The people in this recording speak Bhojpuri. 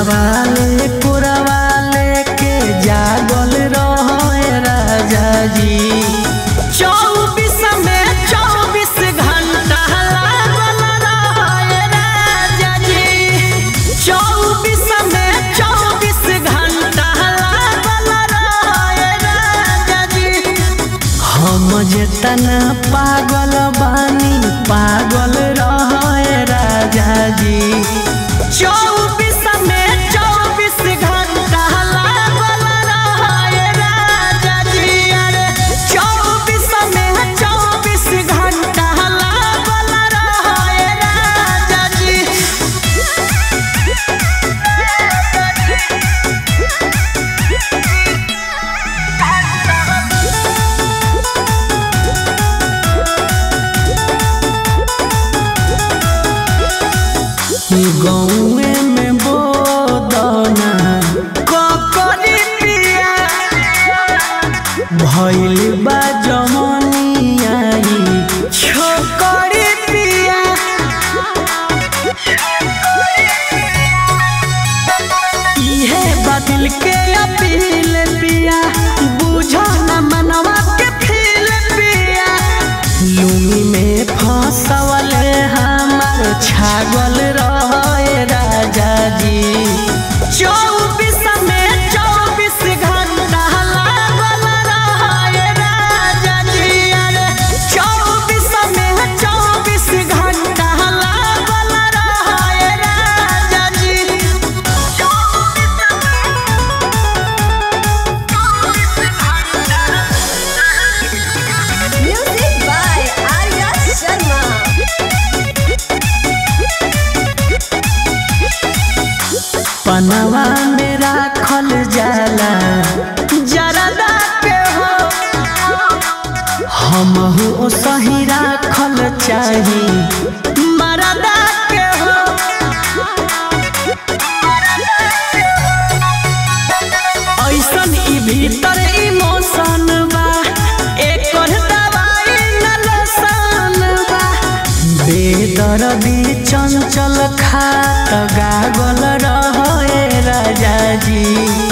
कोरावाले कोरावाले के जागल रहे राजा जी चौबीस में चौबीस घंटा लागल रहे राजा जी चौबीस में चौबीस घंटा लागल रहे राजा जी हम जेतना पागल बानी पागल रहे राजा जी चौबीस में चौबीस घंटा लागल रहे राजा जी अरे चौबीस में चौबीस घंटा लागल रहे राजा जी गौए में बोदना ककरी पिया भइल बा जमनिया ई छोकरी पिया इहे बदल के अपील पिया बुझो न मनवा के फील पिया लुंगी में फंसवल हमार छागल रहे राजा जी चौबीस में चौबीस घंटा लागल रहे राजा जी अरे चौबीस में चौबीस घंटा लागल रहे राजा जी Music by Arya Sharma. पनवा में राखल जाला जरदा के हो हमहू ओ सही राखल चाही मरदा के हो ऐसन ई भीतर इमोशन बा एकर दवाई न लसन बा बेदर्दी चंचल खात गागल रहे राजा जी